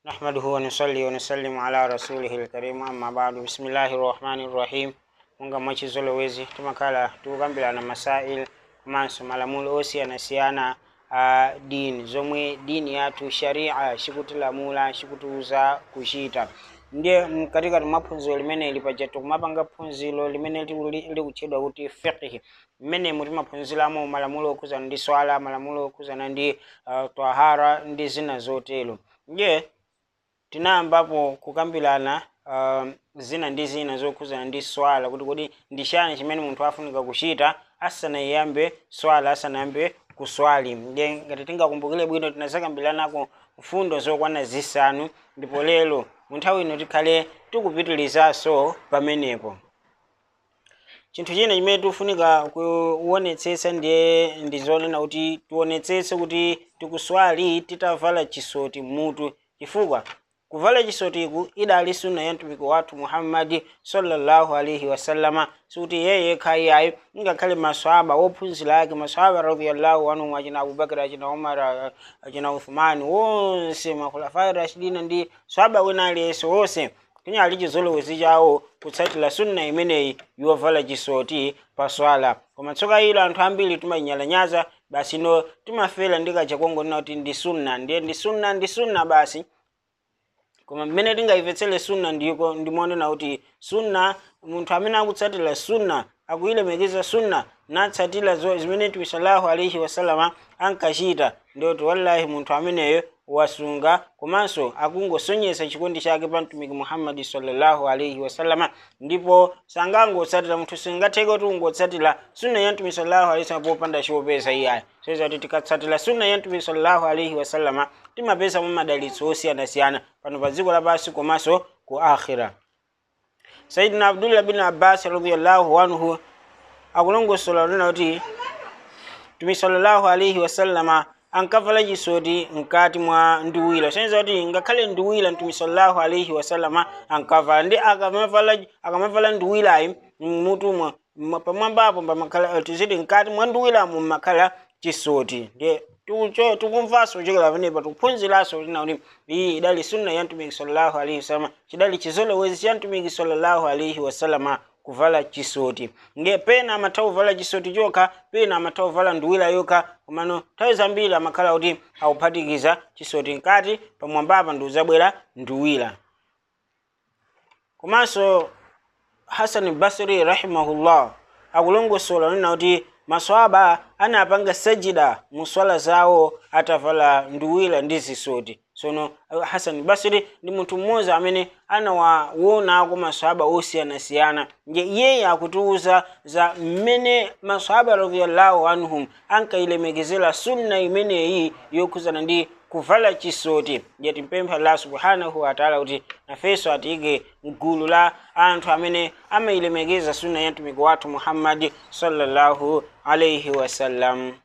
نحمده ونصلي ونسلم على رسوله الكريم أما بعد بسم الله الرحمن الرحيم munga mwachizolowezi timakhala tikukambirana masail komanso malamulo osiyanasiyana a dini zomwe dini yathu sharia chikutilamula chikutiuza kuchita ndiye mkatikati mwa phunziro limeneli paja tikumapanga phunziro limene likuli- likutchedwa kuti fiqhi mmenemu timaphunziramo malamulo okhuzana ndi swala malamulo okhuzana ndi uh, tahara ndi zina zotero ndiye tinayambapo kukambirana uh, zina ndi zina zokhuzana ndi swala kuti kodi ndi chani chimene munthu afunika kuchita asanayambe swala asanayambe kuswali ndiye ngati tingakumbukire bwino tinazakambiranako mfundo zokwana zisanu ndipo lero mu nthawi ino tikhale tikupitirizanso pamenepo chinthu china chimene tikufunika kuonetsetsa ndiye ndi zonena kuti tionetsetse kuti tikuswali titavala chisoti mutu chifukwa kuvala chisotiku idali sunna ya mtumiki wathu muhammadi sallallahu alaihi wasallama sikuti yeye yekha iyayi ngakhale maswahaba wophunzira ake maswahaba radiyallahu anhum achina abubakar achina umar a- achina uthmani wonse makhulafai rashidina ndi swahaba wena aliyense wonse tinyali chizolowezi chawo kutsatira sunna imeneyi yovala chisoti pa swala koma tsoka ilo anthu ambiri timanyalanyaza basi no timafera ndikachakongonena kuti ndi sunna ndiye ndi sunna ndi sunna basi koma mmene tingayimvetsere sunna ndiko ndimonena kuti sunna munthu amene akutsatira sunna akuyilemekeza sunna natsatira zo- zimene mtume sallallahu alaihi wasallama ankachita ndiyoti wallahi munthu ameneyo wasunga komanso akungosonyesa chikondi chake pa mtumiki muhammadi sallallahu alaihi wasallama ndipo sangangotsatira munthu singatheke kuti ungotsatira sunna ya mtume sallallahu alaihi wasallam popanda chopeza iyayi soiza kuti tikatsatira sunna ya mtume sallallahu alaihi wasallama timapeza mu madalitso osiyanasiyana pano pa dziko lapansi komanso ku akhira sayidina abdullah bin abbas radiallahu anhu akulongosola kunena kuti mtume sallallahu alaihi wasallama ankavala chisoti mkati mwa nduwira soneza kuti ngakhale nduwira mtume sallallahu alaihi wasallama ankavala ndi akamavala akamavala nduwirayi mmutumwa mwa- pamwambapo pamakhala tiziti mkati mwa nduwiramo mmakhala chisoti ndiye tikucho- tikumvanso kuchokera pamenepa tikuphunziranso kuti kuti iyi idali sunna ya mtumiki sallallahu alaihi wasallama chidali chizolowezi cha mtumiki sallallahu alaihi wasallama kuvala chisoti nge pena amatha kuvala chisoti chokha pena amatha kuvala nduwira yokha komano nthawi zambiri amakhala kuti akuphatikiza chisoti mkati pamwambapa ndi uzabwera nduwira komanso hasan basri rahimahullah akulongosola nena kuti maswaba anapanga sajida muswala zawo atavala nduwira ndi zisoti sono hasan basri ndi munthu mmodzi amene anawaonako maswaba osiyanasiyana nje iyeyo akutiuza za mmene maswaba radiyallahu anhum ankayilemekezera sunna imeneyi yokhuzana ndi kuvala chisoti ndiye timpempha allah subhanahu wataala kuti nafenso atiyike mgulu la anthu amene amayilemekeza sunna ya mtumiki wathu muhammadi sallallahu alaihi wasallam